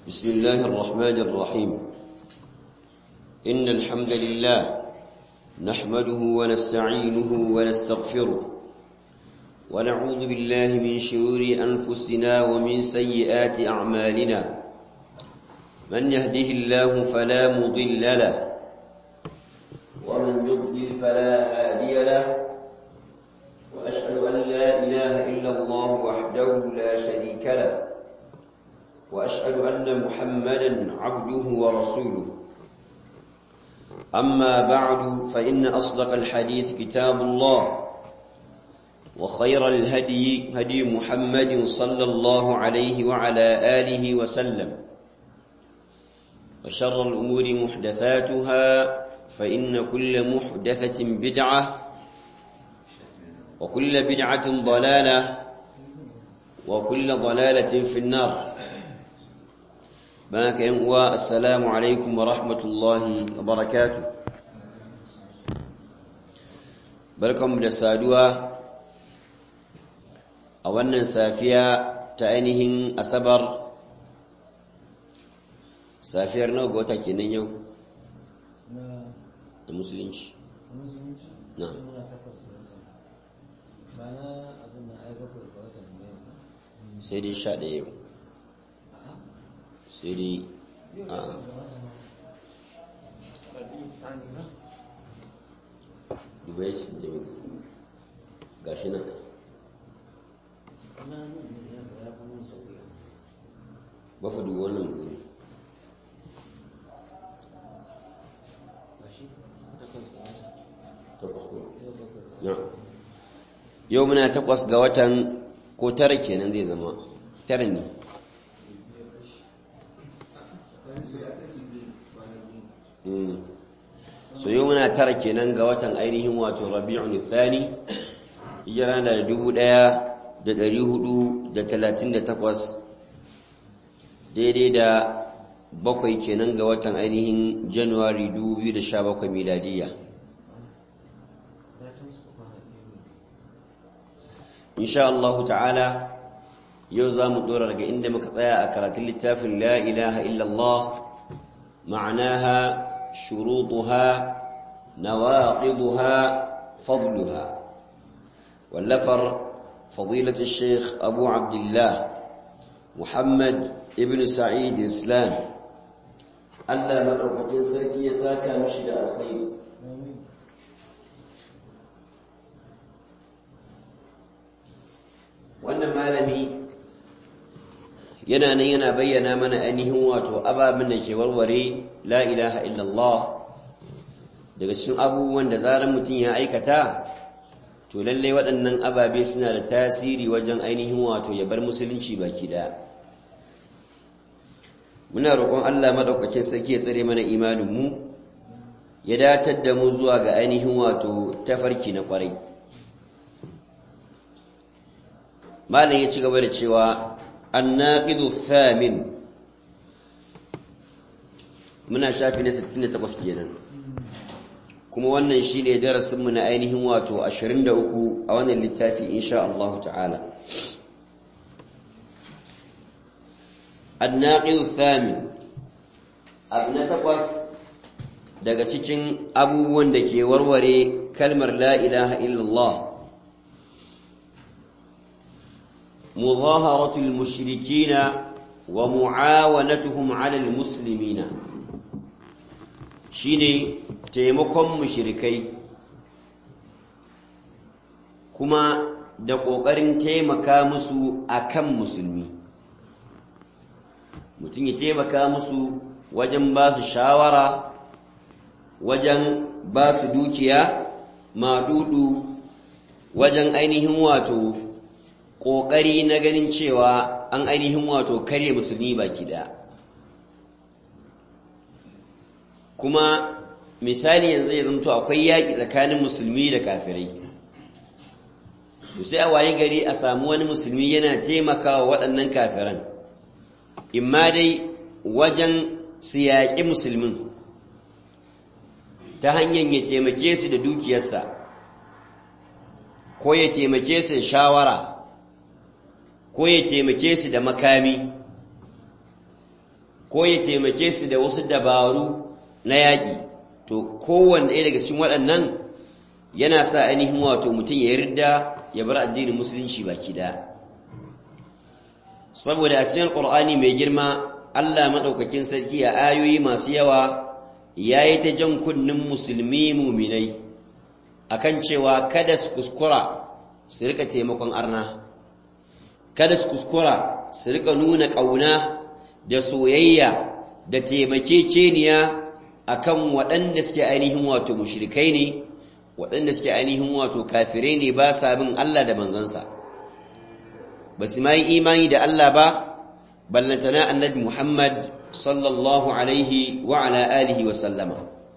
بسم الله الرحمن الرحيم إن الحمد لله نحمده ونستعينه ونستغفره ونعوذ بالله من شرور أنفسنا ومن سيئات أعمالنا من يهده الله فلا مضل له ومن يضلل فلا هادي له وأشهد أن لا إله إلا الله وحده لا شريك له وأشهد أن محمدا عبده ورسوله أما بعد فإن أصدق الحديث كتاب الله وخير الهدي هدي محمد صلى الله عليه وعلى آله وسلم وشر الأمور محدثاتها فإن كل محدثة بدعة وكل بدعة ضلالة وكل ضلالة في النار بارك ينقوى السلام عليكم ورحمة الله وبركاته barkanmu da saduwa a wannan safiya ta ainihin asabar safiyar nawa ga wata kenan yau da musulunci na sai dai sha ɗaya yau sai dai a dubai shi da ga shi nan ba fa dubu wannan guri yau muna takwas ga watan ko tara kenan zai zama tara ne so yau muna tara kenan ga watan ainihin wato rabi'un thani hijira da dubu ɗaya da ɗari hudu da talatin da takwas daidai da bakwai kenan ga watan ainihin januwari dubu biyu da sha bakwai miladiyya insha Allah ta'ala yau za mu ɗora daga inda muka tsaya a karatun littafin la ilaha illallah ma'anaha shurutuha nawaqiduha fadluha wallafar fadilatu sheikh abu abdullah muhammad ibn sa'id islam Allah maɗaukakin sarki ya saka mishi da alkhairi wannan malami yana nan yana bayyana mana ainihin wato ababen da ke warware la ilaha illallah daga cikin abubuwan da zarar mutum ya aikata to lallai waɗannan ababe suna da tasiri wajen ainihin wato ya bar musulunci baki da muna roƙon Allah madaukakin sarki ya tsare mana imanin mu ya datar da mu zuwa ga ainihin wato tafarki na ƙwarai malam ya ci gaba da cewa annaqidu thamin muna shafi na 68 kenan kuma wannan shine darasin mu na ainihin wato 23 a wannan littafi insha Allah ta'ala annaqidu thamin abu na takwas daga cikin abubuwan da ke warware kalmar la ilaha illallah مظاهرة المشركين ومعاونتهم على المسلمين شيني تيمكم مشركي كما da ƙoƙarin taimaka musu a kan musulmi mutum ya taimaka musu wajen ba su shawara wajen ba su dukiya maɗuɗu wajen ainihin wato ƙoƙari na ganin cewa an ainihin wato karye musulmi baki ɗaya kuma misali yanzu ya zamto akwai yaƙi tsakanin musulmi da kafirai to sai a waye gari a samu wani musulmi yana taimakawa waɗannan kafiran imma dai wajen su yaƙi musulmin ta hanyar ya taimake su da dukiyarsa ko ya taimake su da shawara ko ya taimake su da makami ko ya taimake su da wasu dabaru na yaƙi to kowanne ɗaya daga cikin waɗannan yana sa ainihin wato mutum ya yarda ya bar addinin musulunci baki ɗaya saboda a cikin ƙur'ani mai girma Allah maɗaukakin sarki a ayoyi masu yawa ya yi ta jan kunnin musulmi muminai akan cewa kada su kuskura su rika taimakon arna kada su kuskura su rika nuna ƙauna da soyayya da taimakekeniya akan waɗanda suke ainihin wato mushrikai ne waɗanda suke ainihin wato kafirai ne ba sa bin Allah da manzansa ba su ma yi imani da Allah ba ballantana annabi Muhammad sallallahu alaihi wa ala alihi wa sallama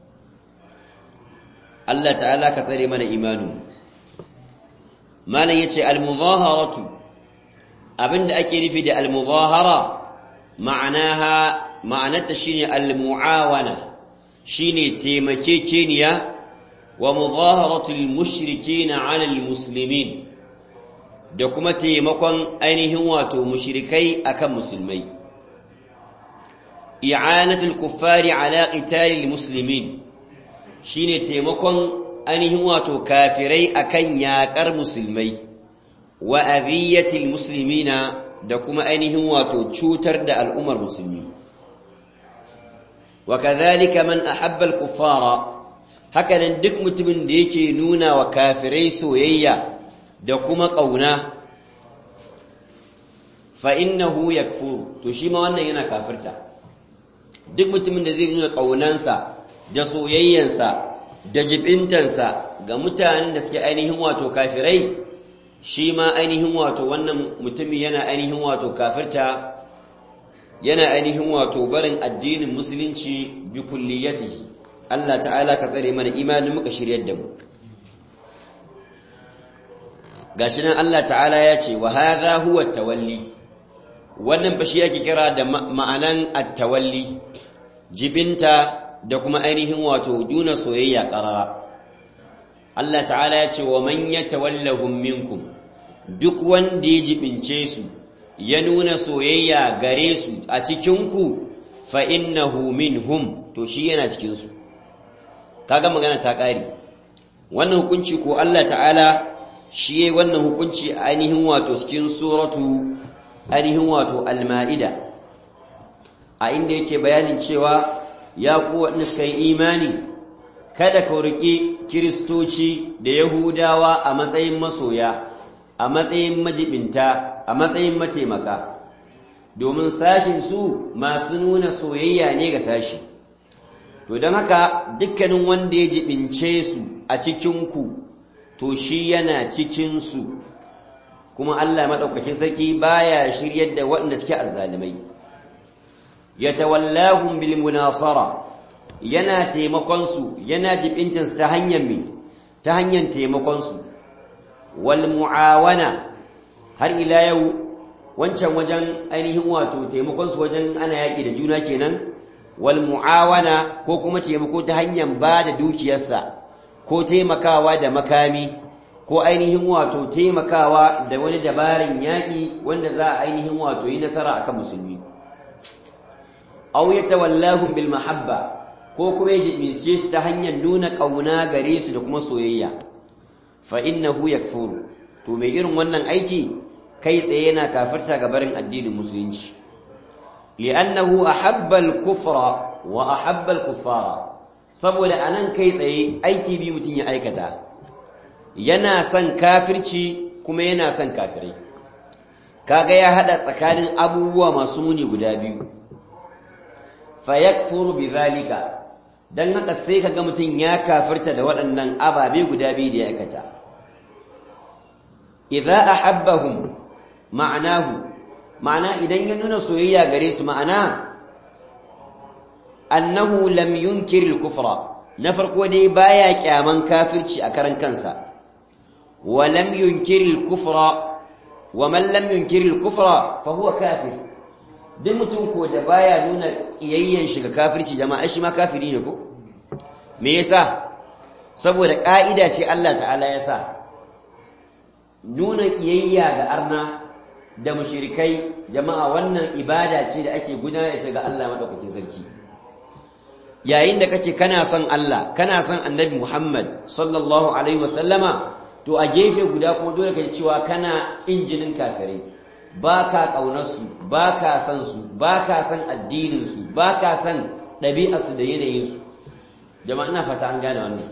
Allah ta'ala ka tsare mana imanu malam yace al-muzaharatu abinda ake nufi da al-muzahara ma'anaha ma'anarta shine al-mu'awana shine taimakekeniya wa muzaharatul mushrikina 'ala al-muslimin da kuma taimakon ainihin wato mushrikai akan musulmai i'anatul kuffari 'ala qitalil muslimin shine taimakon ainihin wato kafirai akan yakar musulmai wa adhiyatil muslimina da kuma ainihin wato cutar da al'ummar musulmi wa kadhalika man ahabba al-kuffara hakanan duk mutumin da yake nuna wa kafirai soyayya da kuma kauna fa innahu yakfuru to shi ma wannan yana kafirta duk mutumin da zai nuna kaunansa da soyayyansa da jibintansa ga mutanen da suke ainihin wato kafirai shi ma ainihin wato wannan mutumin yana ainihin wato kafirta yana ainihin wato barin addinin musulunci bi kulliyatihi Allah ta'ala ka tsare mana imanin muka shiryar da mu gashi nan Allah ta'ala ya ce wa hadha huwa tawalli wannan fa shi yake kira da ma'anan at-tawalli jibinta da kuma ainihin wato duna soyayya qarara Allah ta'ala ya ce wa man yatawallahum minkum duk wanda ya jibince su ya nuna soyayya gare su a cikin ku fa innahu minhum to shi yana cikin su kaga magana ta kare wannan hukunci ko Allah ta'ala shi yayi wannan hukunci ainihin wato cikin suratu ainihin wato al-ma'ida a inda yake bayanin cewa ya ku waɗanda suka yi imani kada ka riƙi kiristoci da yahudawa a matsayin masoya a matsayin majibinta a matsayin mataimaka domin sashin su masu nuna soyayya ne ga sashi to don haka dukkanin wanda ya jibince su a cikinku to shi yana cikinsu kuma Allah maɗaukakin sarki baya shiryar da waɗanda suke azzalimai yatawallahum bil munasara yana taimakon su yana jibintin su ta hanyar me ta hanyar taimakon su wal muawana har ila yau wancan wajen ainihin wato taimakon su wajen ana yaki da juna kenan wal muawana ko kuma taimako ta hanyar ba da dukiyarsa ko taimakawa da makami ko ainihin wato taimakawa da wani dabarin yaƙi wanda za a ainihin wato yi nasara akan musulmi aw yatawallahum bil mahabba ko kuma yajice su ta hanyar nuna kauna gare su da kuma soyayya fa innahu yakfuru to mai irin wannan aiki kai tsaye yana kafirta ga barin addinin musulunci li'annahu ahabba al-kufra wa ahabba al-kuffara saboda anan kai tsaye aiki bi mutun ya aikata yana son kafirci kuma yana son kafirai kaga ya hada tsakanin abubuwa masu muni guda biyu fayakfuru bidhalika dan haka sai kaga mutun ya kafirta da waɗannan ababe guda biyu da ya aikata idza ahabbahum ma'anahu ma'ana idan ya nuna soyayya gare su ma'ana annahu lam yunkir al-kufra na farko dai baya kyaman kafirci a karan kansa wa lam yunkir al-kufra wa man lam yunkir al-kufra fa huwa kafir duk mutum ko da baya nuna kiyayyen shiga kafirci jama'a shi ma kafiri ne ko me yasa saboda ka'ida ce Allah ta'ala ya sa nuna kiyayya ga arna da mushrikai jama'a wannan ibada ce da ake gudanar da ga Allah madaukakin sarki yayin da kake kana son Allah kana son Annabi Muhammad sallallahu alaihi wasallama to a gefe guda kuma dole kai cewa kana injinin kafirai baka kaunar su baka son su baka son addinin su baka son ɗabi'ar su da yanayin su jama'a ina fata an gane wannan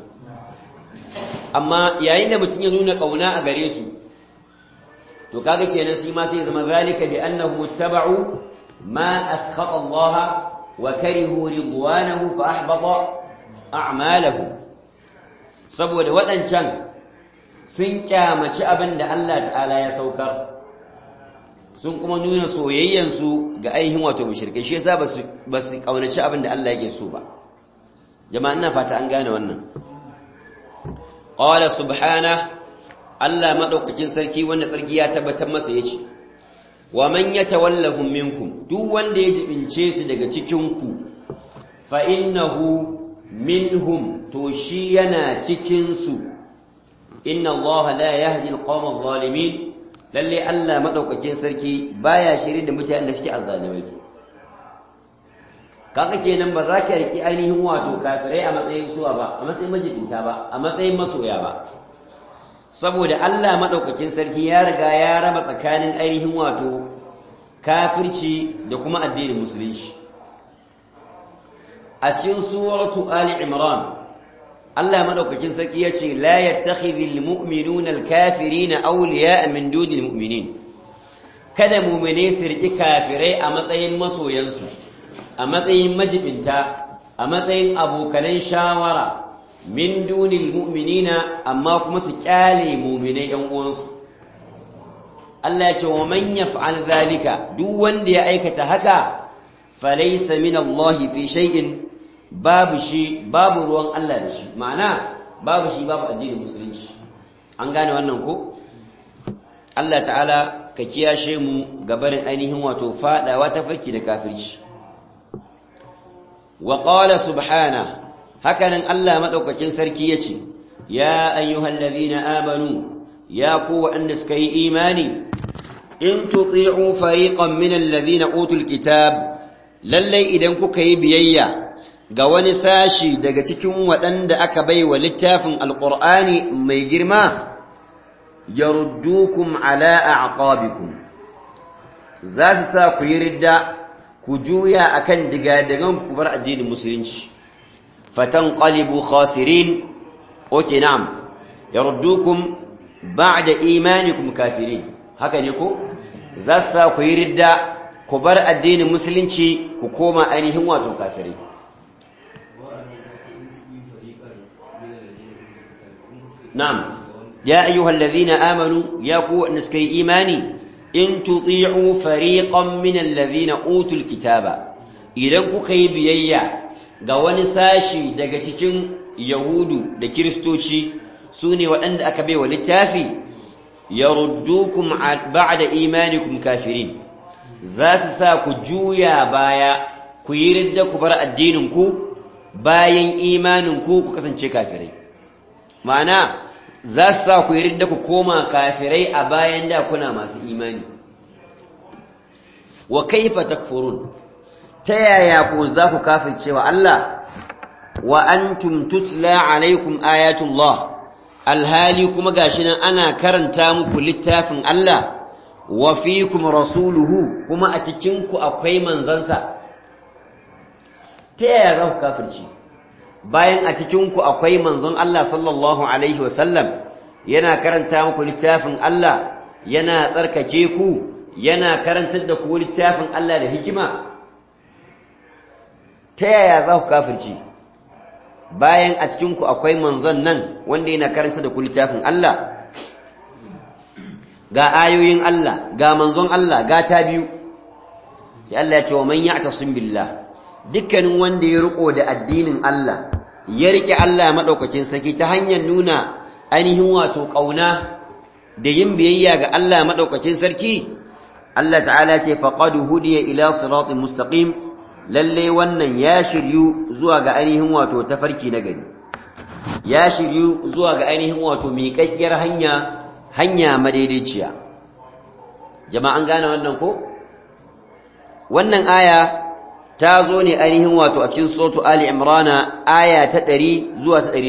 amma yayin da mutum ya nuna kauna a gare su to kaga kenan shi ma sai zama zalika bi annahu ittaba'u ma askhata Allah wa karihu ridwanahu fa ahbata a'malahum saboda waɗancan sun kyamaci abin da Allah ta'ala ya saukar sun kuma nuna soyayyansu ga ainihin wato mushrikai shi yasa basu basu kaunaci abin da Allah yake so ba jama'a ina fata an gane wannan qala subhana Allah madaukakin sarki wanda sarki ya tabbatar masa yace wa man yatawallahum minkum duk wanda ya jibince su daga cikin ku fa innahu minhum to shi yana cikin su inna Allah la yahdi al-qawma adh-dhalimin lalle Allah madaukakin sarki baya shiri da mutanen da suke azzalimai to kaga kenan ba za ka riki ainihin wato kafirai a matsayin suwa ba a matsayin majibinta ba a matsayin masoya ba saboda Allah madaukakin sarki ya riga ya raba tsakanin ainihin wato kafirci da kuma addinin musulunci a cikin suratu ali imran Allah madaukakin sarki yace la yattakhidhul mu'minuna al-kafirina awliya'a min dunil mu'minin kada mu'mine su riki kafirai a matsayin masoyansu a matsayin majibinta a matsayin abokanan shawara min dunil mu'minina amma kuma su kyale mu'minai yan uwansu Allah ya ce wa man yaf'al zalika duk wanda ya aikata haka falaysa min Allah fi shay'in babu shi babu ruwan Allah da shi ma'ana babu shi babu addinin musulunci an gane wannan ko Allah ta'ala ka kiyashe mu gabarin ainihin wato fadawa ta farki da kafirci wa qala subhana hakanan Allah madaukakin sarki yace ya ayyuhallazina amanu ya ku wa'anda suka yi imani in tuti'u fariqan min allazina utul kitab lallai idan kuka yi biyayya ga wani sashi daga cikin waɗanda aka bai wa littafin alƙur'ani mai girma yaruddukum ala a'qabikum za su sa ku yi ridda ku juya akan digadigan ku bar addinin musulunci fatan qalibu khasirin oke na'am yaruddukum ba'da imanikum kafirin haka ne ko za su sa ku yi ridda ku bar addinin musulunci ku koma ainihin wato kafirai نعم يا أيها الذين آمنوا يا قوة نسكي إيماني إن تطيعوا فريقا من الذين أوتوا الكتاب إذن كي بيئيا قوان ساشي دقتكين يهود دكريستوشي سوني وأن أكبي وللتافي يردوكم بعد إيمانكم كافرين زاس ساكو جويا بايا كيرد كبر الدينكو باين إيمانكو كسن كافرين ma'ana za su sa ku yi da ku koma kafirai a bayan da kuna masu imani wa kaifa takfurun ta yaya ku za ku kafircewa Allah wa antum tutla alaikum ayatullah alhali kuma gashi nan ana karanta muku littafin Allah wa fikum rasuluhu kuma a cikin ku akwai manzansa ta yaya za ku kafirci bayan a cikinku akwai manzon Allah sallallahu Alaihi wasallam yana karanta muku littafin Allah yana tsarkake ku yana karantar da ku littafin Allah da hikima ta yaya za ku kafirci bayan a cikinku akwai manzon nan wanda yana karanta da ku littafin Allah ga ayoyin Allah ga manzon Allah ga ta biyu sai Allah ya ce wa man ya'tasim billah dukkanin wanda ya riko da addinin Allah ya rike Allah madaukakin saki ta hanyar nuna ainihin wato kauna da yin biyayya ga Allah madaukakin sarki Allah ta'ala ce faqad hudiya ila siratin mustaqim lalle wannan ya shiryu zuwa ga ainihin wato tafarki na gari ya shiryu zuwa ga ainihin wato miƙaƙƙiyar hanya hanya madaidaiciya jama'an gane wannan ko wannan aya ta zo ne ainihin wato a cikin suratu ali imrana aya ta 100 zuwa ta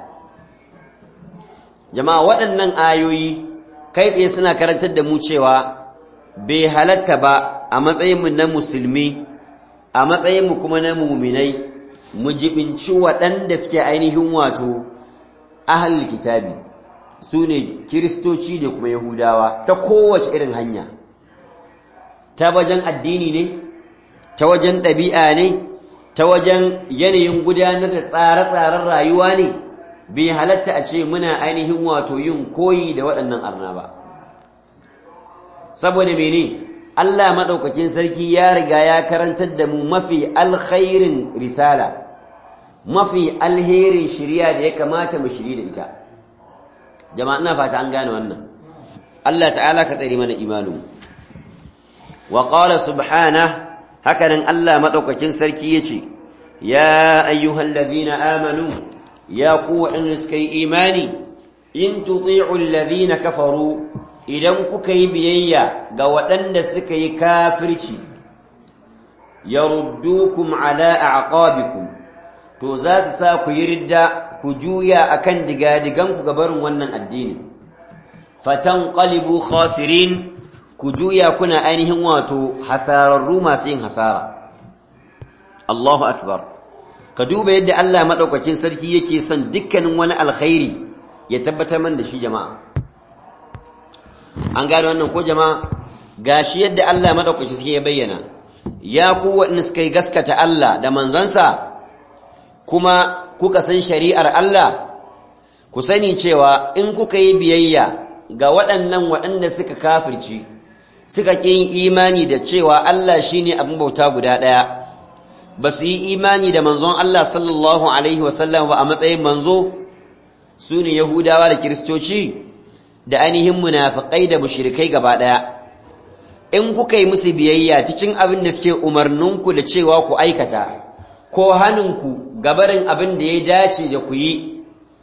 101 jama'a waɗannan ayoyi kai tsaye suna karantar da mu cewa bai halatta ba a matsayinmu na musulmi a matsayinmu kuma na muminai mu jibinci waɗanda suke ainihin wato ahalul kitabi su ne kiristoci da kuma yahudawa ta kowace irin hanya ta wajen addini ne ta wajen ɗabi'a ne ta wajen yanayin gudanar da tsare-tsaren rayuwa ne bai halatta a ce muna ainihin wato yin koyi da waɗannan arna ba saboda mene Allah maɗaukakin sarki ya riga ya karantar da mu mafi alkhairin risala mafi alherin shirya da ya kamata mu shiri da ita jama'a ina fata an gane wannan Allah ta'ala ka tsare mana imanin wa qala subhana hakanan Allah maɗaukakin sarki yace ya ayyuhallazina amanu ya ku waɗanda suka yi imani in tuti'u alladhina kafaru idan kuka yi biyayya ga waɗanda suka yi kafirci yaruddukum ala a'qabikum to za su sa ku yi ridda ku juya akan digadigan ku barin wannan addini fatanqalibu khasirin ku juya kuna ainihin wato hasararru masu yin hasara Allahu akbar ka duba yadda Allah madaukakin sarki yake son dukkanin wani alkhairi ya tabbatar man da shi jama'a an gane wannan ko jama'a gashi yadda Allah madaukakin sarki ya bayyana ya ku waɗanda suka yi gaskata Allah da manzansa kuma kuka san shari'ar Allah ku sani cewa in kuka yi biyayya ga waɗannan waɗanda suka kafirci suka ƙi yin imani da cewa Allah shine abin bauta guda ɗaya ba su yi imani da manzon Allah sallallahu Alaihi wasallam ba a matsayin manzo su ne Yahudawa da Kiristoci da ainihin munafiƙai da mushrikai gaba ɗaya. In kuka yi musu biyayya cikin abin da suke umarninku da cewa ku aikata, ko hannunku gabarin abin da ya dace da ku yi,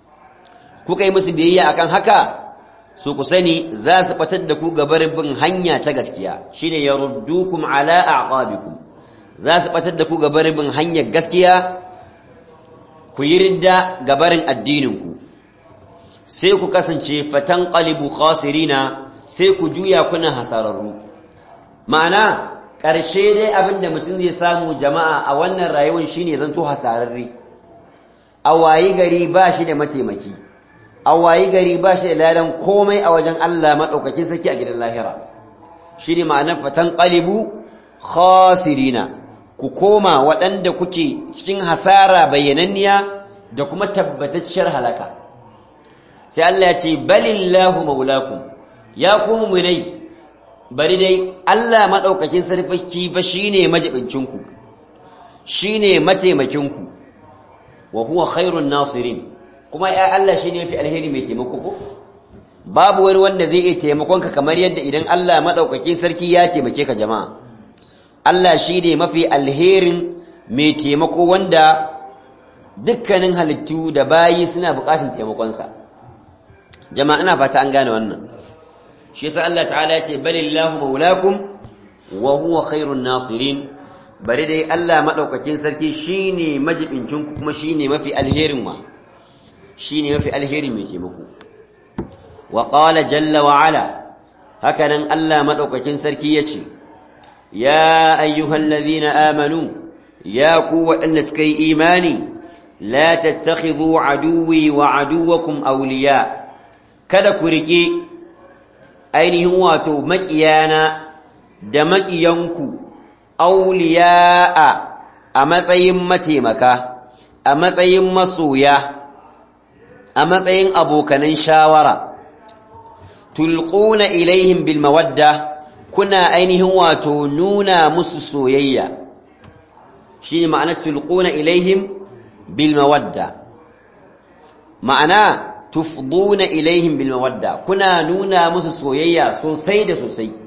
kuka yi musu biyayya akan haka, su ku sani za su fatar da ku gabarin bin hanya ta gaskiya, shine ya ruddukum ala aqabikum za su batar da ku gabarin bin hanyar gaskiya ku yi ridda gabarin addininku sai ku kasance fatan qalibu khasirina sai ku juya kuna hasararru ma'ana ƙarshe dai abin da mutum zai samu jama'a a wannan rayuwar shine zanto hasararre a wayi gari ba shi da mataimaki a wayi gari ba shi da ladan komai a wajen Allah maɗaukakin sarki a gidan lahira shine ma'anar fatan qalibu khasirina ku koma waɗanda kuke cikin hasara bayyananniya da kuma tabbatacciyar halaka sai Allah ya ce balillahu maulakum ya ku mu'minai bari dai Allah madaukakin sarfaki fa shine majibincinku shine mataimakinku wa huwa khairun nasirin kuma ya Allah shine yafi alheri mai taimako ko babu wani wanda zai iya taimakonka kamar yadda idan Allah madaukakin sarki ya taimake ka jama'a Allah shi ne mafi alherin mai taimako wanda dukkanin halittu da bayi suna bukatun taimakonsa jama'a ina fata an gane wannan shi yasa Allah ta'ala ya ce balillahu maulakum wa huwa khairun nasirin bari dai Allah madaukakin sarki shine majibincin ku kuma shine mafi alherin wa shine mafi alherin mai taimako wa qala jalla wa ala hakanan Allah madaukakin sarki yace يا أيها الذين آمنوا يا قوة النسكي إيماني لا تتخذوا عدوي وعدوكم أولياء kada ku riƙe ainihin wato maƙiyana da maƙiyanku auliya'a a matsayin mataimaka a matsayin masoya a matsayin abokanan shawara tulquna ilaihim bil mawadda kuna ainihin wato nuna musu soyayya shi ne ma'ana tulquna ilaihim bil mawadda ma'ana tufduna ilaihim bil mawadda kuna nuna musu soyayya sosai da sosai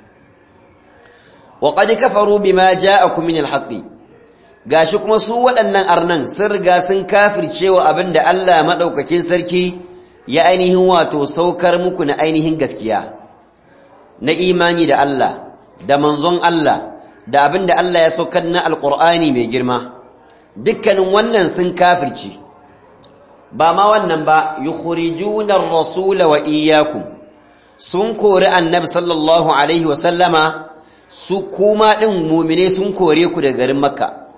wa qad kafaru bima ja'akum min al haqqi gashi kuma su waɗannan arnan sun riga sun kafircewa abinda Allah madaukakin sarki ya ainihin wato saukar muku na ainihin gaskiya na imani da Allah da manzon Allah da abin da Allah ya saukar na alƙur'ani mai girma dukkanin wannan sun kafirci ba ma wannan ba yukhrijuna ar-rasula wa iyyakum sun kori annabi sallallahu alaihi wa sallama su kuma din mu'mine sun kore ku daga garin makka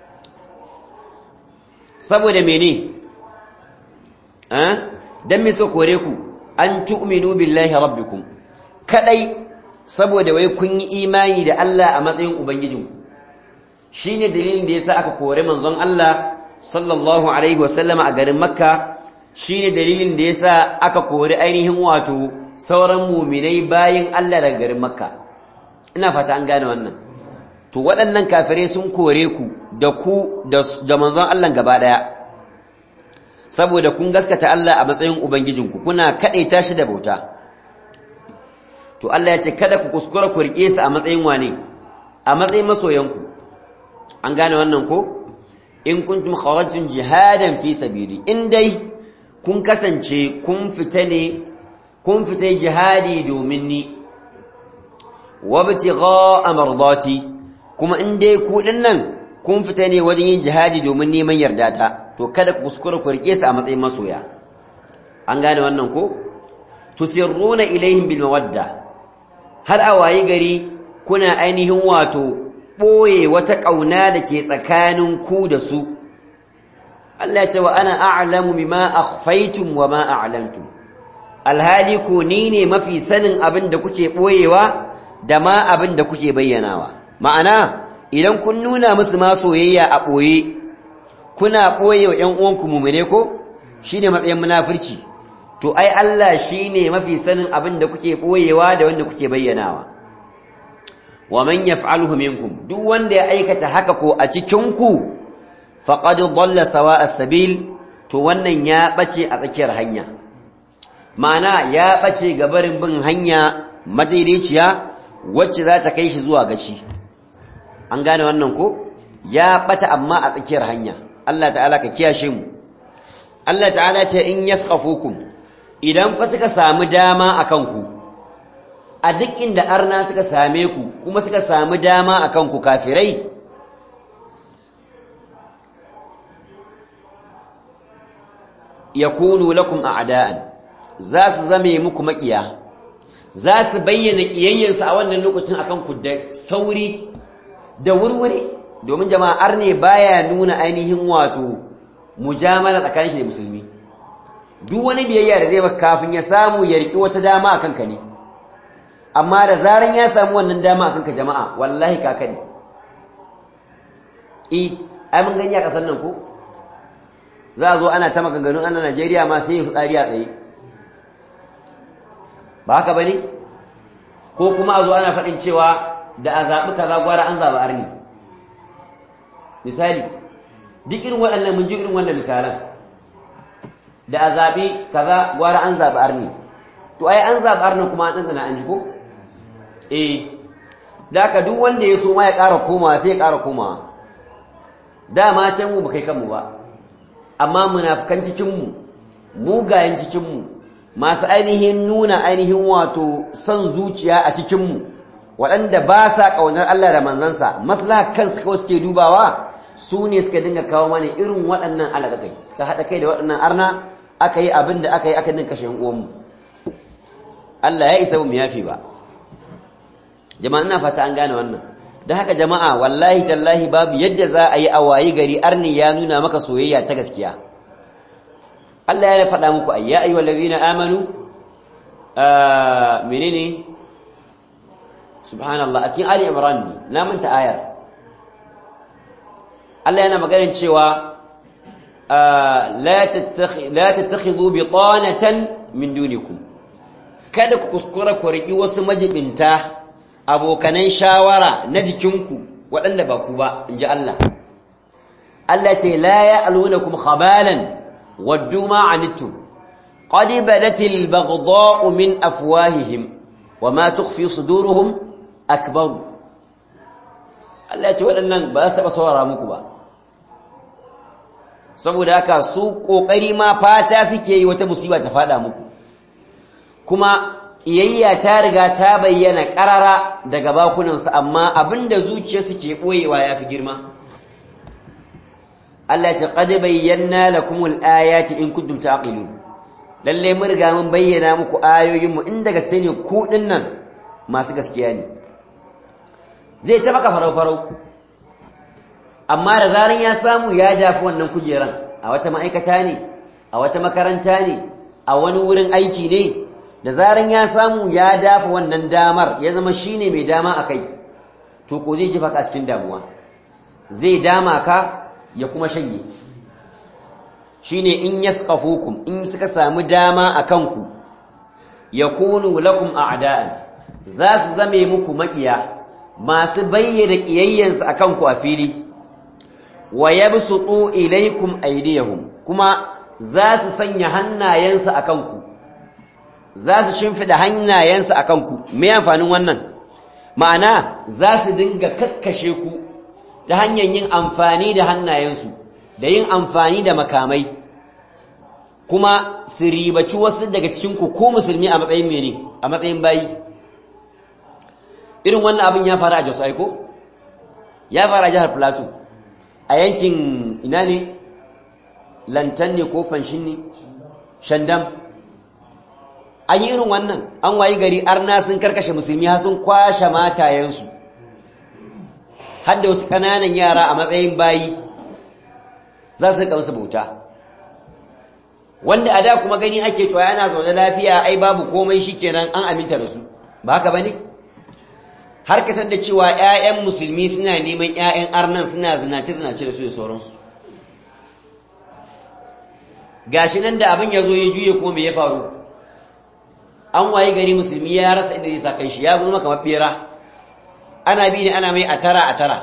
saboda mene eh dan me so kore ku an tu'minu billahi rabbikum kadai saboda wai kun yi imani da Allah a matsayin ubangijinku shine dalilin da yasa aka kore manzon Allah sallallahu alaihi wasallama a garin makka shine dalilin da yasa aka kori ainihin wato sauran muminai bayin Allah daga garin makka ina fata an gane wannan to waɗannan kafirai sun kore ku da ku da manzon Allah gaba daya saboda kun gaskata Allah a matsayin ubangijinku kuna kadaita shi da bauta to Allah ya ce kada ku kuskura ku rike su a matsayin wane a matsayin masoyanku an gane wannan ko in kuntum kharajtum jihadan fi sabili in dai kun kasance kun fita ne kun fita jihadi domin ni wabtigha mardati kuma in dai ku dinnan kun fita ne wajen yin jihadi domin neman yarda ta to kada ku kuskura ku rike su a matsayin masoya an gane wannan ko tusirruna ilaihim bil mawadda har a wayi gari kuna ainihin wato ɓoye wata ƙauna da ke tsakanin ku da su Allah ya ce wa ana a'lamu bima akhfaytum wa ma a'lamtum alhali ko ni ne mafi sanin abin da kuke ɓoyewa da ma abin da kuke bayyanawa ma'ana idan kun nuna musu ma soyayya a ɓoye kuna ɓoye wa ƴan uwanku mumune ko shine matsayin munafurci to ai Allah shine mafi sanin abin da kuke ɓoyewa da wanda kuke bayyanawa wa man yaf'aluhu minkum duk wanda ya aikata haka ko a cikin ku faqad dalla sawa'as sabil to wannan ya bace a tsakiyar hanya ma'ana ya bace ga barin bin hanya madaidaiciya wacce za ta kai shi zuwa gaci an gane wannan ko ya bata amma a tsakiyar hanya Allah ta'ala ka kiyashe mu Allah ta'ala ce in yasqafukum idan fa suka samu dama akan ku a duk inda arna suka same ku kuma suka samu dama akan ku kafirai yakunu lakum a'da'an za su zame muku makiya za su bayyana kiyayyansu a wannan lokacin akan ku da sauri da wurwuri domin jama'ar ne baya nuna ainihin wato mujamala tsakanin shi da musulmi duk wani biyayya da zai maka kafin ya samu ya riki wata dama akan ka ne amma da zaran ya samu wannan dama akan ka jama'a wallahi kaka ne eh ai mun gani a kasar nan ko za a zo ana ta maganganun ana Najeriya ma sai fitsari a tsaye ba haka bane ko kuma a zo ana faɗin cewa da a zaɓi kaza gwara an zaɓi arni misali duk irin waɗannan mun ji irin wannan misalan da a zaɓi kaza gwara an zaɓi arni to ai an zaɓi arni kuma an ɗanɗana an ji ko eh da ka duk wanda ya so ma ya ƙara komawa sai ya ƙara komawa dama can mu ba kai kanmu ba amma munafikan cikinmu mugayen cikinmu masu ainihin nuna ainihin wato son zuciya a cikinmu waɗanda ba sa ƙaunar Allah da manzansa maslaha kansu kawai suke dubawa su ne suka dinga kawo mana irin waɗannan alaƙaƙai suka haɗa kai da waɗannan arna aka yi abin da aka yi aka ninka kashe uwanmu Allah ya isa mu yafi ba jama'a ina fata an gane wannan da haka jama'a wallahi tallahi babu yadda za a yi a wayi gari arni ya nuna maka soyayya ta gaskiya Allah ya faɗa muku ayya ayyuhal ladina amanu menene subhanallah a cikin ali imran ne na manta ayar Allah yana maganin cewa la tattakhidhu bitanatan min dunikum kada ku kuskura ku riƙi wasu majibinta abokanan shawara na jikinku waɗanda ba ku ba in ji Allah Allah ce la ya'lunakum khabalan waddu ma anittum qad badatil baghdha'u min afwahihim wama tukhfi suduruhum akbar Allah ce waɗannan ba su taɓa saurara muku ba saboda haka su ƙoƙari ma fata suke yi wata musiba ta faɗa muku kuma ƙiyayya ta riga ta bayyana ƙarara daga bakunansu amma abinda zuciyarsu ke ɓoyewa ya fi girma Allah ce qad bayyana lakumul ayati in kuntum taqilun lalle mun riga mun bayyana muku ayoyin mu inda gaske ne ku dinnan masu gaskiya ne zai ta baka farau farau amma da zaran ya samu ya dafi wannan kujeran a wata ma'aikata ne a wata makaranta ne a wani wurin aiki ne da zaran ya samu ya dafa wannan damar ya zama shine mai dama a kai to ko zai jefa ka cikin damuwa zai dama ka ya kuma shanye shine in yasqafukum in suka samu dama a kanku yakunu lakum a'da'an za su zame muku makiya masu bayyana kiyayyansu a kanku a fili wa yabsutu ilaykum aydiyahum kuma za su sanya hannayensu a kanku za su shimfida hannayensu a kanku me amfanin wannan ma'ana za su dinga kakkashe ku ta hanyar yin amfani da hannayensu da yin amfani da makamai kuma su ribaci wasu daga cikinku ko musulmi a matsayin mene a matsayin bayi irin wannan abin ya faru a jos aiko ya faru a jihar plateau a yankin ina ne lantan ne ko fanshin ne shandam an yi irin wannan an wayi gari arna sun karkashe musulmi har sun kwashe matayensu har da wasu ƙananan yara a matsayin bayi za su rika musu bauta wanda a da kuma gani ake to yana zaune lafiya ai babu komai shikenan an aminta da su ba haka bane har ka da cewa ƴaƴan musulmi suna neman ƴaƴan arnan suna zinace zinace da su da sauransu gashi nan da abin ya zo ya juye kuma me ya faru an waye gari musulmi ya rasa inda zai sa kanshi ya zama kamar bera ana bi ne ana mai a tara a tara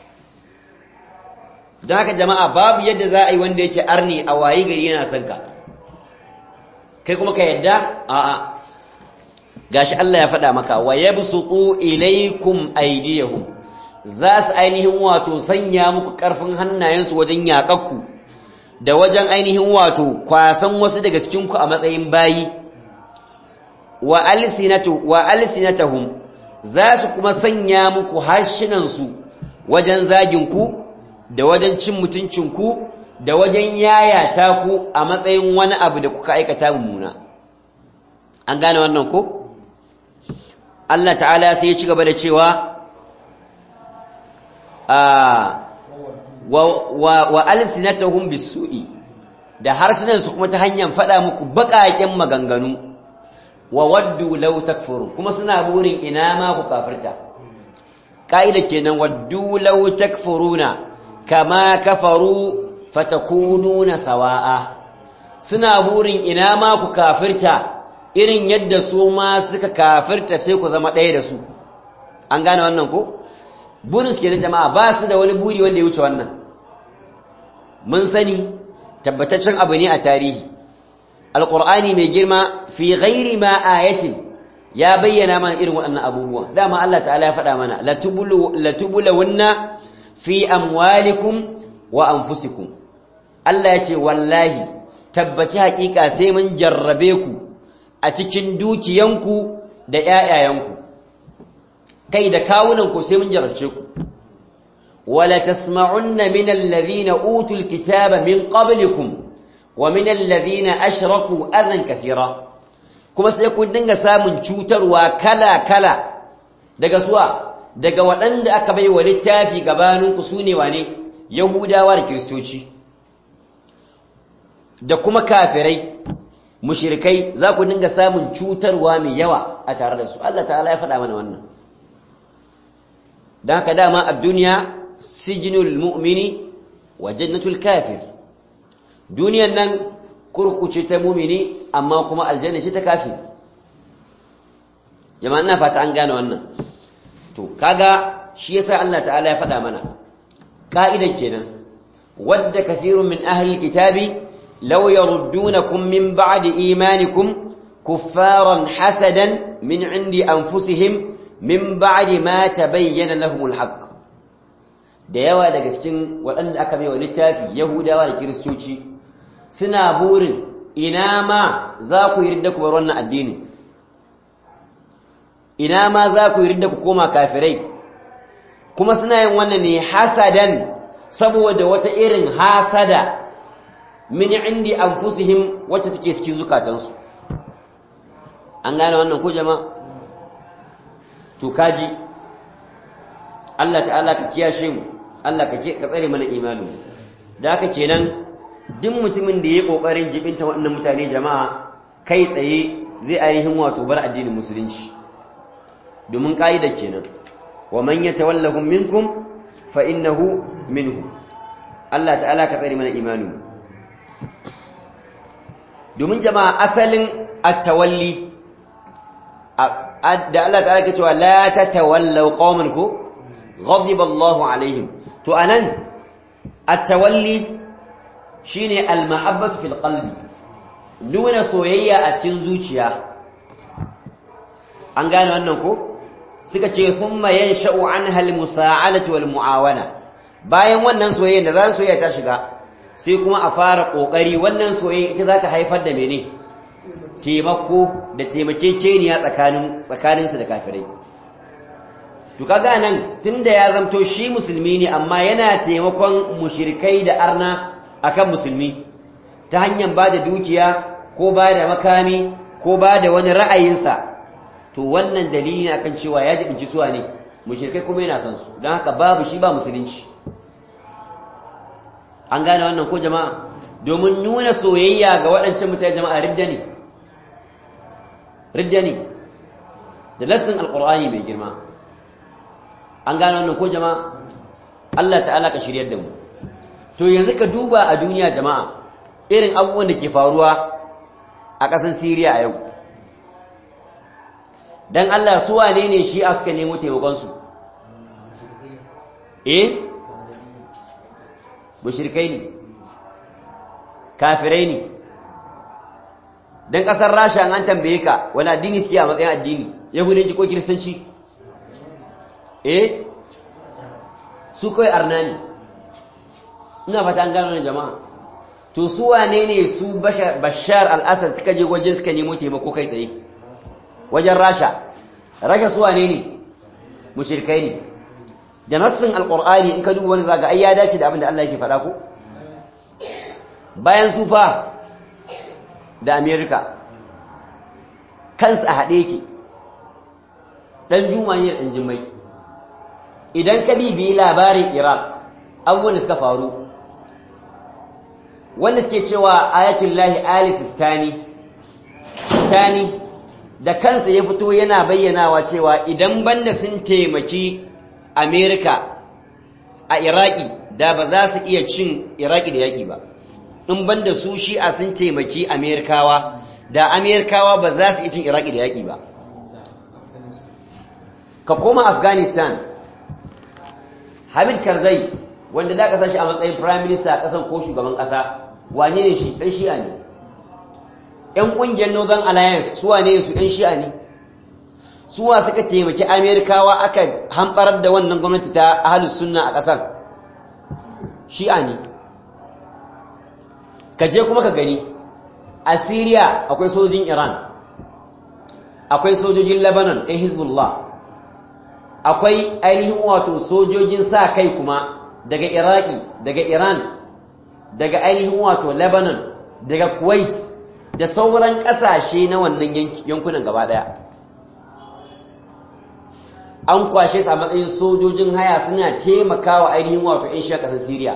don haka jama'a babu yadda za a yi wanda yake arni a waye gari yana son ka kai kuma ka yadda a'a gashi Allah ya faɗa maka wa yabsutu ilaykum aydiyahum za su ainihin wato sanya muku ƙarfin hannayensu wajen yaƙakku da wajen ainihin wato kwasan wasu daga cikinku a matsayin bayi wa alsinatu wa alsinatahum za su kuma sanya muku harshenansu wajen zaginku da wajen cin mutuncinku da wajen yayata ku a matsayin wani abu da kuka aikata mummuna an gane wannan ko Allah ta'ala sai ya ci gaba da cewa wa alsinatahum bisu'i da harsunansu kuma ta hanyar faɗa muku baƙaƙen maganganu wa waddu law takfurun kuma suna burin ina ma ku kafirta ka'ida kenan waddu law takfuruna kama kafaru fatakununa sawa'a suna burin ina ma ku kafirta irin yadda su ma suka kafirta sai ku zama ɗaya da su an gane wannan ko burin su kenan jama'a ba su da wani buri wanda ya wuce wannan mun sani tabbataccen abu ne a tarihi alqur'ani mai girma fi ghairi ma ayatin ya bayyana mana irin waɗannan abubuwa dama Allah ta'ala ya faɗa mana latubulawunna fi amwalikum wa anfusikum Allah ya ce wallahi tabbaci haƙiƙa sai mun jarrabe ku a cikin dukiyanku da ƴaƴayenku kai da kawunanku sai mun jarrace ku wala tasma'unna min alladhina utul kitaba min qablikum wa min alladhina ashraku adan kathira kuma sai ku dinga samun cutarwa kala kala daga suwa daga waɗanda aka bai wa littafi gabaninku su ne wane yahudawa da kiristoci da kuma kafirai mushirikai za ku dinga samun cutarwa mai yawa a tare da su Allah ta'ala ya faɗa mana wannan don haka dama a duniya sijinul mu'mini wa jannatul kafir duniyan nan kurkuce ta mumini amma kuma aljanna ce ta kafir jama'a ina fata an gane wannan to kaga shi yasa Allah ta'ala ya faɗa mana ka'idan kenan wadda kafirun min ahli kitabi law yaruddunakum min ba'di imanikum kuffaran hasadan min indi anfusihim min ba'di ma tabayyana lahumul haqq da yawa daga cikin waɗanda aka bai wa littafi yahudawa da kiristoci suna burin ina ma za ku yi ridda ku bar wannan addini ina ma za ku yi ridda ku koma kafirai kuma suna yin wannan ne hasadan saboda wata irin hasada min indi anfusihim wacce take cikin zukatansu an gane wannan ko jama'a to kaji Allah ta'ala ka kiyashe mu Allah ka tsare mana imanin da haka kenan duk mutumin da ya kokarin jibinta waɗannan mutane jama'a kai tsaye zai ainihin wato bar addinin musulunci domin ka'ida kenan wa man yatawallahum minkum fa innahu minhum Allah ta'ala ka tsare mana imanin domin jama'a asalin at-tawalli da Allah ta'ala ke cewa la tatawallaw qauman ku ghadiba Allahu alaihim to anan at-tawalli shine al-mahabbatu fil qalbi nuna soyayya a cikin zuciya an gane wannan ko suka ce thumma yansha'u anha al-musa'alatu wal mu'awana bayan wannan soyayya da zan soyayya ta shiga sai kuma a fara kokari wannan soyayya ita za ta haifar da mene taimako da taimakekeniya tsakanin tsakaninsu da kafirai to kaga nan tunda ya zamto shi musulmi ne amma yana taimakon mushrikai da arna akan musulmi ta hanyar ba da dukiya ko ba da makami ko ba da wani ra'ayinsa to wannan dalili ne akan cewa ya jibinci suwa ne mushrikai kuma yana son su don haka babu shi ba musulunci an gane wannan ko jama'a domin nuna soyayya ga waɗancan mutane jama'a ridda ne ridda ne da lassin alƙur'ani mai girma an gane wannan ko jama'a Allah ta'ala ka shiryar da mu to yanzu ka duba a duniya jama'a irin abubuwan da ke faruwa a ƙasar Siriya a yau dan Allah su wane ne shi suka nemo taimakonsu eh mushrikai ne kafirai ne dan ƙasar Rasha an tambaye ka wani addini suke a matsayin addini yahudanci ko kiristanci eh su kawai arna ne ina fata an gano jama'a to su wane ne su bashar al-assad suka je wajen suka nemo taimako kai tsaye wajen rasha rasha su wane ne mushrikai ne da nassin alqur'ani in ka duba wani zaga ai ya dace da abin da Allah yake faɗa ko bayan su fa da america kansu a haɗe yake ɗan juma ne ɗan jimai idan ka bibiyi labarin iraq abubuwan da suka faru wanda suke cewa ayatullahi ali sistani sistani da kansa ya fito yana bayyanawa cewa idan banda sun taimaki amerika a iraki da ba za su iya cin iraki da yaƙi ba in banda su shi'a sun taimaki amerikawa da amerikawa ba za su iya cin iraki da yaƙi ba ka koma afghanistan hamid karzai wanda za ka sashi a matsayin prime minister a ƙasan ko shugaban ƙasa wane ne shi ɗan shi'a ne ‘yan ƙungiyar northern alliance suwa ne su ‘yan shi'a ne suwa suka taimaki amerikawa aka hamɓarar da wannan gwamnati ta ahalus sunna a ƙasar shi'a ne ka je kuma ka gani a syria akwai sojin iran akwai sojojin lebanon ɗan hezbollah akwai ainihin wato sojojin sa kai kuma daga iraki daga iran daga ainihin wato lebanon daga kuwait da sauran ƙasashe na wannan yankunan gaba ɗaya an kwashe su a matsayin sojojin haya suna taimakawa ainihin wato 'yan shi a ƙasar syria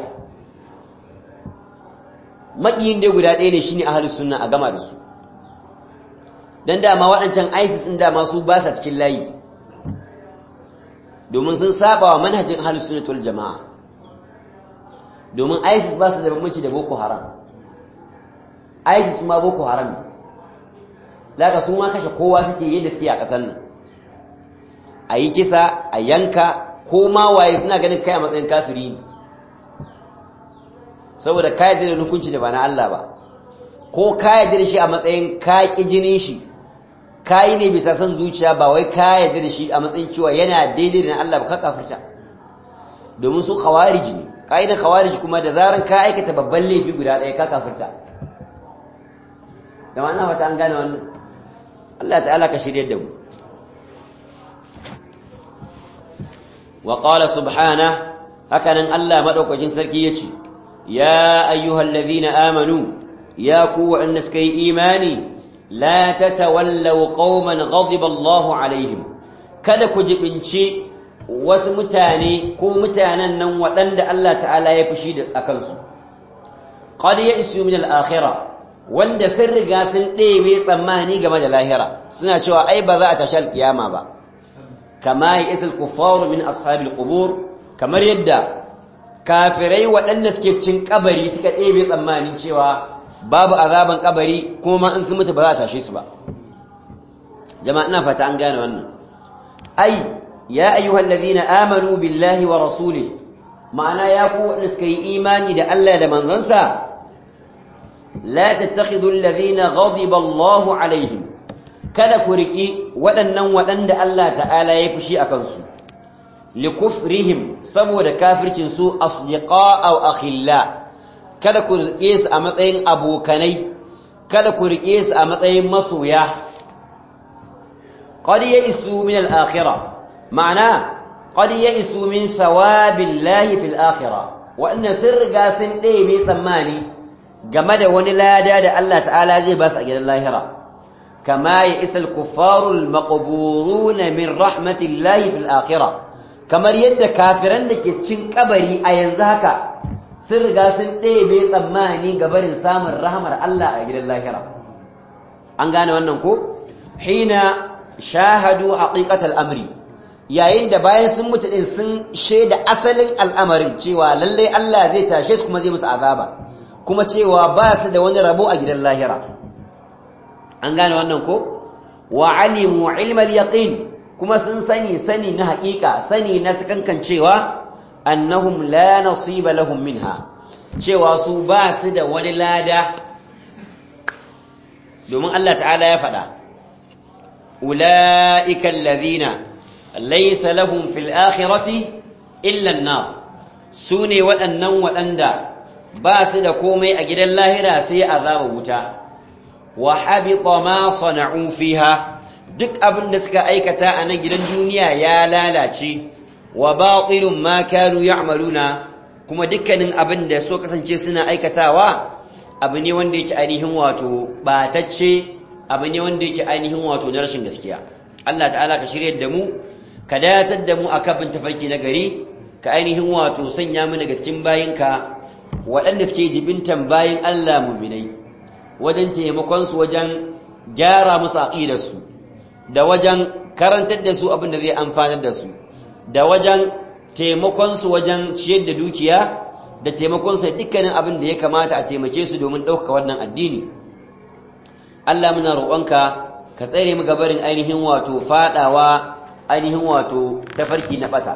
maƙiyin dai guda ɗaya ne shine ahalus sunna a gama da su don dama waɗancan isis ɗin dama su ba sa cikin layi domin sun saba wa manhajin ahlus sunnah wal jamaa domin ISIS ba su da bambanci da Boko Haram ISIS ma Boko Haram daga su ma kashe kowa suke yadda suke a ƙasar nan a yi kisa a yanka ko ma waye suna ganin kai a matsayin kafiri ne saboda ka yarda da hukunci da ba na Allah ba ko ka yarda da shi a matsayin ka ƙi jinin shi kayi ne bisa son zuciya ba wai ka yarda da shi a matsayin cewa yana daidai da Allah ba ka kafirta domin su khawarij ne kaidan khawarij kuma da zaran ka aikata babban laifi guda ɗaya ka kafirta da ma'ana fata an gane wannan Allah ta'ala ka shirye da mu wa qala subhana hakanan Allah madaukakin sarki yace ya ayyuhallazina amanu ya ku wa'anda suka yi imani la tatawallaw qauman ghadiba Allahu alaihim kada ku jibinci wasu mutane ko mutanen nan waɗanda Allah ta'ala ya fushi da akan su qad ya'isu min al-akhirah wanda sun riga sun ɗebe tsammani game da lahira suna cewa ai ba za a tashi alkiyama ba kama ya isa kufaru min ashabil qubur kamar yadda kafirai waɗanda suke cikin kabari suka ɗebe tsammani cewa babu azaban kabari kuma ma in sun mutu ba za a tashe su ba jama'a ina fata an gane wannan ai ya ayyuhal ladina amanu billahi wa rasulih ma'ana ya ku waɗanda suka yi imani da Allah da manzansa لا تتخذوا الذين غضب الله عليهم kada ku riƙi waɗannan waɗanda Allah ta'ala ya fushi a kansu likufrihim saboda kafircin su asdiqa aw akhilla kada ku riƙe su a matsayin abokanai kada ku riƙe su a matsayin masoya qad ya'isu min al-akhirah ma'ana qad ya'isu min thawabillahi fil akhirah wa anna sirga sun ɗebe tsammani game da wani lada da Allah ta'ala zai ba su a gidan lahira kama ya isa al-kuffarul maqburuna min rahmatillahi fil akhirah kamar yadda kafiran da ke cikin kabari a yanzu haka sun riga sun ɗebe tsammani ga barin samun rahmar Allah a gidan lahira an gane wannan ko hina shahadu haqiqatal amri yayin da bayan sun mutu din sun shaida asalin al'amarin cewa lallai Allah zai tashe su kuma zai musu azaba kuma cewa ba su da wani rabo a gidan lahira an gane wannan ko wa alimu ilmal yaqin kuma sun sani sani na haƙiƙa sani na sakankan cewa annahum la nasiba lahum minha cewa su ba su da wani lada domin Allah ta'ala ya faɗa ulaika alladhina laysa lahum fil akhirati illa an-nar sune waɗannan waɗanda ba su da komai a gidan lahira sai azaba wuta wa habita ma sana'u fiha duk abin da suka aikata a nan gidan duniya ya lalace wa batilun ma kanu ya'maluna kuma dukkanin abin da so kasance suna aikatawa abu ne wanda yake ainihin wato batacce abu ne wanda yake ainihin wato na rashin gaskiya Allah ta'ala ka shirye da mu ka datar da mu akan bin tafarki na gari ka ainihin wato sanya mu daga cikin bayinka waɗanda suke jibintan bayan Allah muminai wajen taimakonsu wajen gyara musu aƙidarsu da wajen karantar da su abin da zai amfanar da su da wajen taimakonsu wajen ciyar da dukiya da taimakonsu dukkanin abin da ya kamata a taimake su domin ɗaukaka wannan addini Allah muna roƙonka ka tsare mu gabarin ainihin wato faɗawa ainihin wato tafarki na ɓata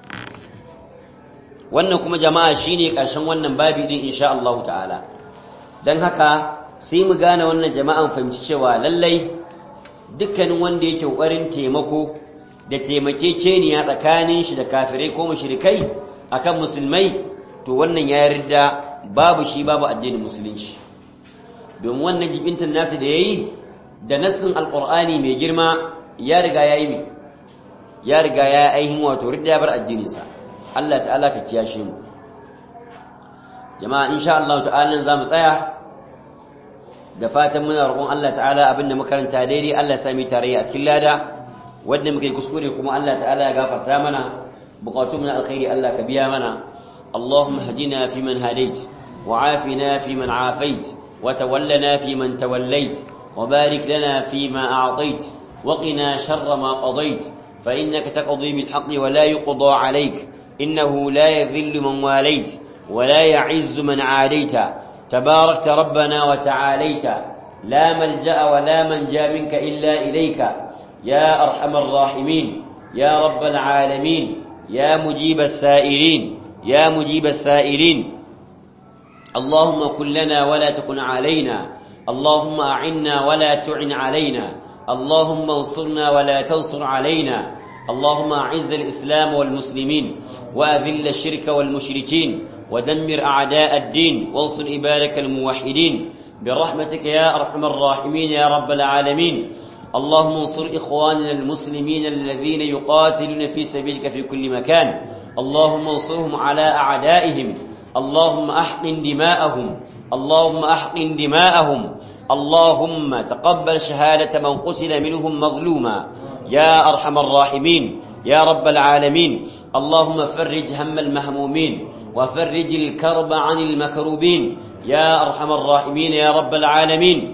wannan kuma jama'a shine ƙarshen wannan babi din insha Allah ta'ala dan haka sai mu gane wannan jama'an fahimci cewa lallai dukkanin wanda yake ƙoƙarin taimako da taimakekeniya tsakanin shi da kafirai ko mushrikai akan musulmai to wannan ya yarda babu shi babu addinin musulunci domin wannan jibintan nasu da yayi da nassin alqur'ani mai girma ya riga yayi mi ya riga ya aihin wato ridda ya bar addininsa Allah ta'ala ka kiyashe mu jama'a insha Allah ta'ala nan zamu tsaya da fatan muna roƙon Allah ta'ala abinda makaranta daidai Allah ya sami tarayya a cikin lada wanda muke kuskure kuma Allah ta'ala ya gafarta mana buƙatun na alkhairi Allah ka biya mana Allahumma hadina fi man hadait wa afina fi man afait wa tawallana fi man tawallait wa barik lana fi ma a'tait wa qina sharra ma qadait fa innaka taqdi bil haqqi wa la yuqda alayk innahu la yadhillu man walayt wa la ya'izzu man 'adayta تباركت ربنا وتعاليت لا ملجأ ولا منجا منك إلا إليك يا أرحم الراحمين يا رب العالمين يا مجيب السائلين يا مجيب السائلين اللهم كن لنا ولا تكن علينا اللهم أعنا ولا تعن علينا اللهم انصرنا ولا تنصر علينا اللهم أعز الإسلام والمسلمين وأذل الشرك والمشركين ودمر أعداء الدين وانصر عبادك الموحدين برحمتك يا أرحم الراحمين يا رب العالمين اللهم انصر إخواننا المسلمين الذين يقاتلون في سبيلك في كل مكان اللهم انصرهم على أعدائهم اللهم أحقن دماءهم اللهم أحقن دماءهم اللهم تقبل شهادة من قتل منهم مظلوما يا أرحم الراحمين يا رب العالمين اللهم فرج هم المهمومين وفرج الكرب عن المكروبين يا أرحم الراحمين يا رب العالمين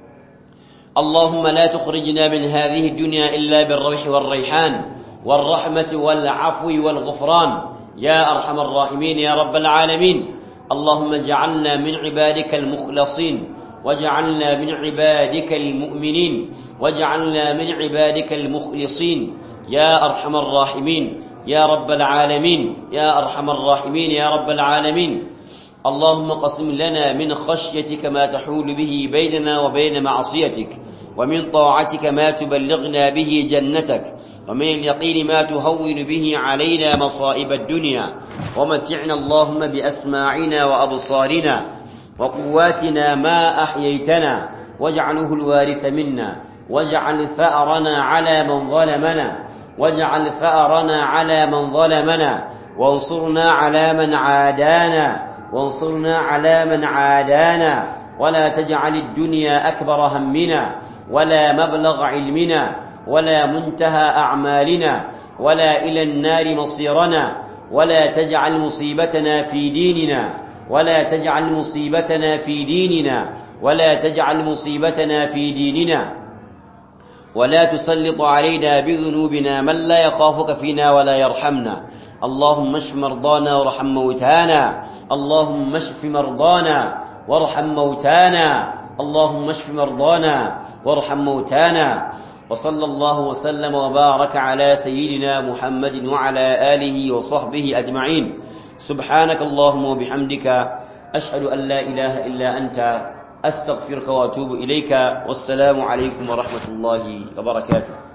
اللهم لا تخرجنا من هذه الدنيا إلا بالروح والريحان والرحمة والعفو والغفران يا أرحم الراحمين يا رب العالمين اللهم اجعلنا من عبادك المخلصين واجعلنا من عبادك المؤمنين واجعلنا من عبادك المخلصين يا أرحم الراحمين يا رب العالمين يا أرحم الراحمين يا رب العالمين اللهم قسم لنا من خشيتك ما تحول به بيننا وبين معصيتك ومن طاعتك ما تبلغنا به جنتك ومن اليقين ما تهون به علينا مصائب الدنيا ومتعنا اللهم بأسماعنا وأبصارنا وقواتنا ما أحييتنا واجعله الوارث منا واجعل ثأرنا على من ظلمنا واجعل ثأرنا على من ظلمنا وانصرنا على من عادانا وانصرنا على من عادانا ولا تجعل الدنيا أكبر همنا ولا مبلغ علمنا ولا منتهى أعمالنا ولا إلى النار مصيرنا ولا تجعل مصيبتنا في ديننا ولا تجعل مصيبتنا في ديننا ولا تجعل مصيبتنا في ديننا ولا تسلط علينا بذنوبنا من لا يخافك فينا ولا يرحمنا اللهم اشف مرضانا وارحم موتانا اللهم اشف مرضانا وارحم موتانا اللهم اشف مرضانا وارحم موتانا وصلى الله وسلم وبارك على سيدنا محمد وعلى آله وصحبه أجمعين سبحانك اللهم وبحمدك أشهد أن لا إله إلا أنت أستغفرك وأتوب إليك والسلام عليكم ورحمة الله وبركاته